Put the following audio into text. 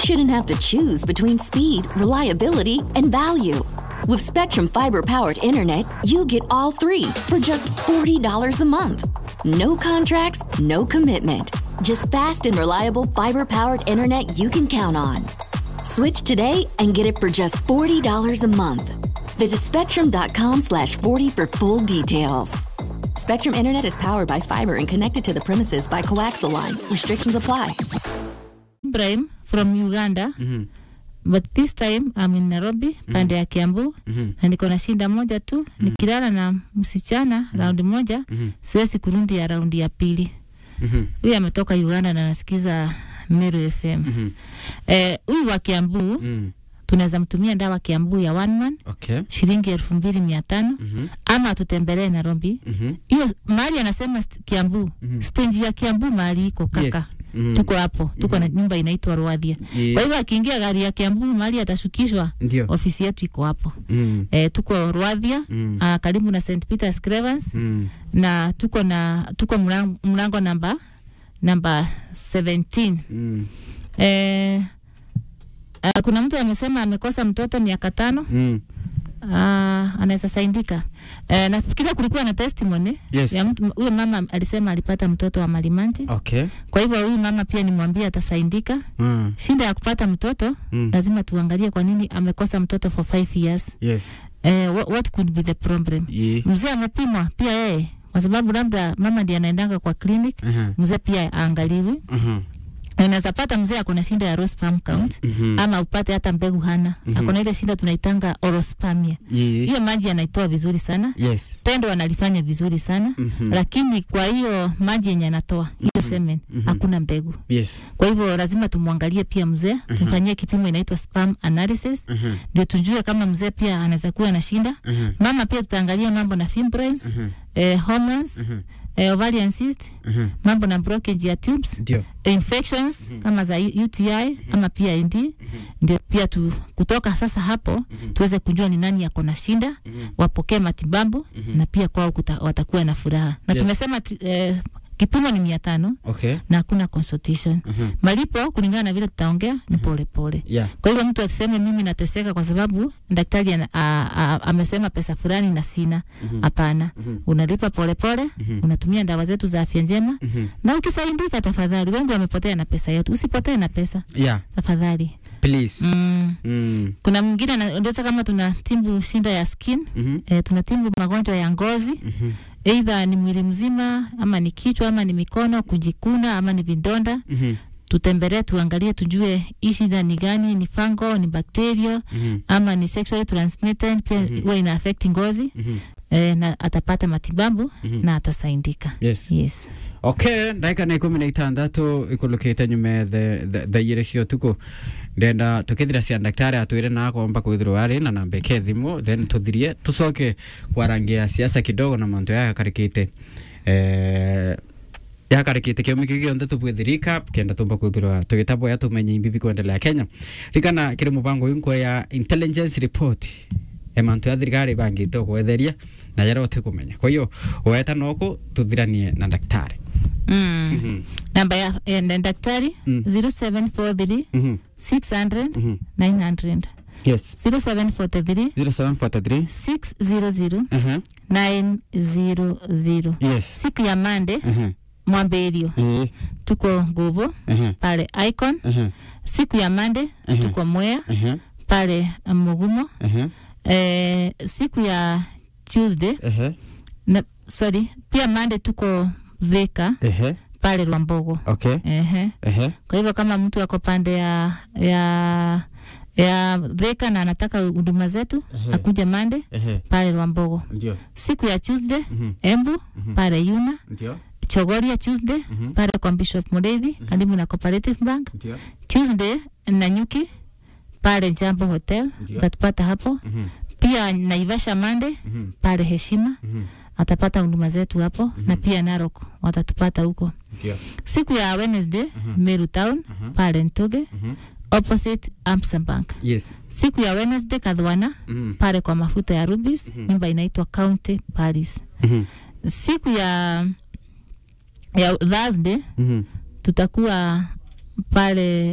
shouldn't have to choose between speed, reliability, and value. With Spectrum Fiber powered internet, you get all three for just $40 a month. No contracts, no commitment. Just fast and reliable fiber powered internet you can count on. Switch today and get it for just $40 a month. Visit spectrum.com slash 40 for full details. Spectrum Internet is powered by fiber and connected to the premises by coaxial lines. Restrictions apply. Ibrahim from Uganda Mhm. but this time I'm in Nairobi pande ya Kiambu Mhm. na niko na shinda moja tu nikilala na msichana raundi moja Mhm. siwezi kurudi ya raundi ya pili. Mhm. Huyu ametoka Uganda na anasikiza Meru FM. Mhm. Eh, huyu wa Kiambu Mm. tunaweza mtumia dawa Kiambu ya one man Okay. shilingi elfu mbili mia tano Mhm. ama atutembelee Nairobi. Mhm. Hiyo mahali anasema st- Kiambu Mhm. stendi ya Kiambu mahali iko kaka Yes. Mhm. tuko hapo tuko na nyumba inaitwa Rwadhia. Ye- Kwa hivyo akiingia gari ya Kiambu mahali atashukishwa, Ndio. ofisi yetu iko hapo. Mm. E, tuko Rwadhia Mm. uh, karibu na St Peter's Cravens Mm. na tuko na tuko mlango, mlango namba namba 17. Mm. E, uh, kuna mtu amesema amekosa mtoto miaka tano Mm. uh, anaweza saidika. E, nafikiria kulikuwa na testimony Yes. ya mtu huyo mama alisema alipata mtoto wa malimanti. Okay. Kwa hivyo huyu mama pia nimwambie atasaidika. Mm. Shinda ya kupata mtoto Mm. lazima tuangalie kwa nini amekosa mtoto for five years. Yes. Eh, what, what could be the problem? Ye- Mzee amepimwa pia yeye, kwa sababu labda mama ndiye anaendanga kwa clinic, Aha. mzee pia aangaliwe. Mhm. Na Unaweza pata mzee ako na shinda ya low sperm count Mhm. ama upate hata mbegu hana. Mhm. Ako na ile shinda tunaitanga orospermia. Ye- Hiyo maji anaitoa vizuri sana. Yes. Tendo analifanya vizuri sana. Mhm. Lakini kwa hiyo maji yenye anatoa hiyo semen Mhm. hakuna mbegu. Yes. Kwa hivyo lazima tumwangalie pia mzee, tumfanyie kipimo inaitwa sperm analysis Mhm. ndio tujue kama mzee pia anaweza kuwa na shida. Mhm. Mama pia tutaangalia mambo na fibroids, Mhm. eh, hormones, Mhm. eh, ovarian cyst, Mhm. mambo na blockage ya tubes, Ndio. infections kama za UTI ama PID. Ndio pia tu, kutoka sasa hapo tuweze kujua ni nani yako na shida, wapokee matibabu na pia kwao kuta, watakuwa na furaha. Na Yes. tumesema ti- eh, kipimo ni mia tano Okay. na hakuna consultation. Mhm. Malipo kulingana na vile tutaongea ni pole pole. Yeah. Kwa hivyo mtu aseme mimi nateseka kwa sababu daktari ana- a- a- amesema pesa fulani na sina. Hapana, Mhm. unalipa polepole, unatumia dawa zetu za afya njema Mhm. na ukisaidika, tafadhali. Wengi wamepotea na pesa yetu, usipotee na pesa Yeah. tafadhali. Please. Mm. Mm. Kuna mwingine anaeleza kama tunatibu shinda ya skin Mhm. e, tunatibu magonjwa ya ngozi Mhm. eidha ni mwili mzima ama ni kichwa ama ni mikono kujikuna ama ni vidonda Mhm. tutembelee tuangalie tujue hii shida ni gani ni fungo ni bacteria Mhm. ama ni sexually transmitted pia Mhm. huwa ina affect ngozi Mhm. eh, na atapata matibabu Mhm. na atasaidika Yes. yes okay ndagika nä ikå na itandatu ikulå kä te nyume thairä cio tukå ndenda tå kä thira cia ndaktari atwä re nakomba kwä thirwo arä na namba kä thimå then tå thirie tå coke kwarangia siasa kidogo na mantu yakarä te yakarä te kä å kä gä tå bwä thirika kenda tå mba kwä thirwa tå gä tabwo ya tå menye imbibi kwendelea kenya rikana kä rä må bango inkwe ya intelligence report emantu ya thirikari bangä te gwetheria na yara å tä kå menya kwa hiyo weta noko tå thiranie na daktari mm. Mhm. namba ya ya na daktari Mm. 0743 Mhm. 600 Mhm. 900 Yes. 0743 0743. 600 Uh-huh. 900 Yes. siku ya mande Uh-huh. mwamberio Eh. tuko nguvu Uh-huh. pale icon Uh-huh. siku ya mande Mhm. tuko mwea Uh-huh. pale mugumo Uh-huh. eh, siku ya tuesday Uh-huh. na, sorry pia mande tuko veka Uh-huh. pale Lwambogo. Okay. Ehe. Uh-huh. Kwa hivyo kama mtu ako pande ya ya ya Thika na anataka huduma zetu akuja Mande Uh-huh. pale Lwambogo. Ndio. Siku ya Tuesday Mhm. Embu pale Yuna, Ndio. Chogoria Tuesday Mhm. pale kwa Bishop Mureithi karibu na Cooperative Bank. Ndio. Tuesday Nanyuki pale Jambo Hotel Ndio. utatupata hapo. Mhm. Pia Naivasha Mande Mhm. pale Heshima Mhm. atapata huduma zetu hapo na pia Narok watatupata huko. Ndio. Siku ya Wednesday Meru Town pale Ntoge Mhm. opposite Amsa Bank. Yes. Siku ya Wednesday Kadhwana Mhm. pale kwa mafuta ya Rubis, nyumba inaitwa County Paris. Mhm. Siku ya ya Thursday Mhm. tutakuwa pale